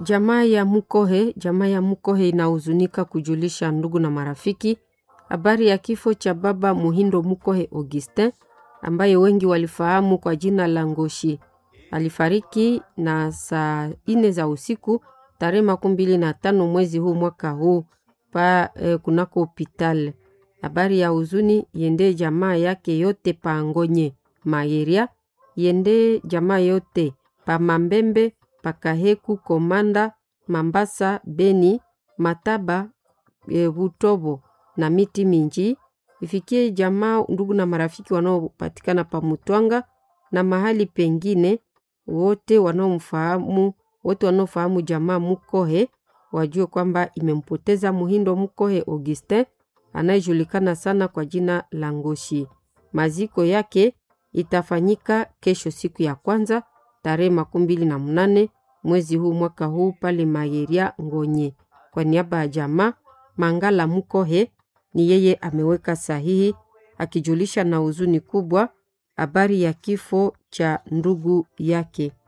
Jamaa ya Mukohe, jamaa ya Mukohe inahuzunika kujulisha ndugu na marafiki habari ya kifo cha baba Muhindo Mukohe Augustin ambaye wengi walifahamu kwa jina la Ngoshi. Alifariki na saa ine za usiku tarehe makumi mbili na tano mwezi huu mwaka huu pa eh, kunako hopital. Habari ya huzuni yende jamaa yake yote pa Ngonye Mayeria, yende jamaa yote pa Mambembe, pa Kaheku, Komanda, Mambasa, Beni, Mataba, e, Butobo na miti mingi. Ifikie jamaa, ndugu na marafiki wanaopatikana pa Mutwanga na mahali pengine, wote wanaomfahamu, wote wanaofahamu jamaa Mukohe wajue kwamba imempoteza Muhindo Mukohe Augustin anayejulikana sana kwa jina la Ngoshi. Maziko yake itafanyika kesho siku ya kwanza tarehe makumi mbili na mnane mwezi huu mwaka huu pale Mayeria Ngonye. Kwa niaba ya jamaa Mangala Mukohe ni yeye ameweka sahihi akijulisha na huzuni kubwa habari ya kifo cha ndugu yake.